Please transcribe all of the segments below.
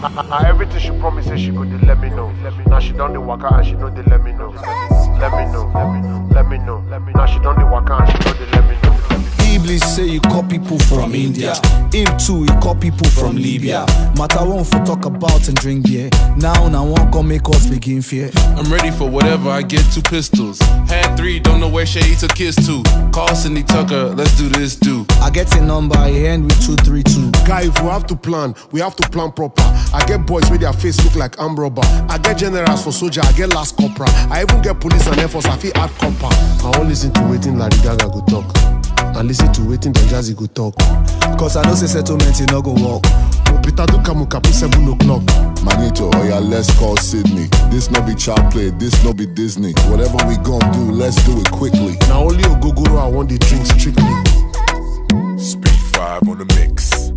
Na everything she promise say she go dey let me know. Now she don dey waka and she no dey let me know. Let me know, let me know, let me know. Now she don dey waka and she no dey let me know. Iblis say you call people from India. Him too, he call people from Libya. Matter one for talk about and drink beer. Now, now one come make us begin fear. I'm ready for whatever, I get two pistols. Had three, don't know where Shay took kiss to. Call Cindy Tucker, let's do this, do. I get a number, I end with 232. Guy, if we have to plan, we have to plan proper. I get boys with their face look like arm robber. I get generals for soldier, I get last copra. I even get police and air force, I feel add copper. I won't listen to waiting Lady Gaga go talk. And listen to waiting Don Jazzy go talk. Cause I know say settlement, it no go work. Opita do kamu kapi 7 o'clock. Manito, oh yeah, let's call Sydney. This no be child play, this no be Disney. Whatever we gon' do, let's do it quickly. Now only Ogogoro I want the drink strictly. Speed 5 on the mix.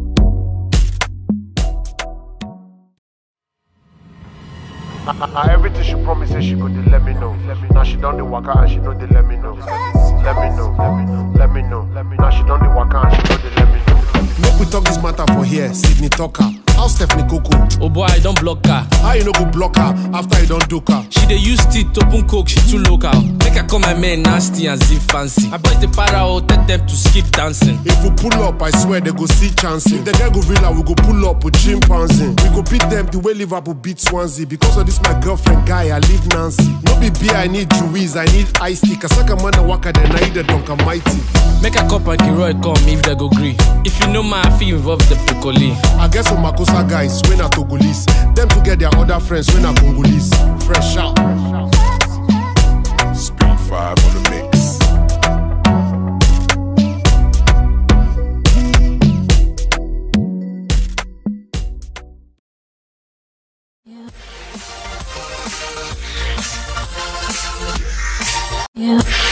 Na everything she promise say she go dey let me know. Now she don dey waka and she no dey let me know. Let me know, let me know, let me know. Now she don dey waka and she no dey let me know. Make we talk this matter for here, Sydney Tucker. How Stephanie Coco? Oh boy, I don't block her. How you no go block her after you don duke her? She dey use teeth to open coke, she too local. Make I call my man nasty and zip fancy. My boys dey para oh, tell them to skip dancing. If we pull up, I swear they go see chance. If they get gorilla, we go pull up with chimpanzee. We go beat them the way Liverpool beat Swansea. Because of this, my girlfriend guy, I leave Nancy. No be beer, I need Juiz, I need iced tea. Kasaka man waka, then I eat the Dunkin' Mighty. Make a cup and Kiroy come if they go gree. If you know my I feel involve the Piccoli. I guess some Makosa guys, when I Togolese. Them to get their other friends, when I Congolese. Fresh out. Speed 5 on the mix. Yeah.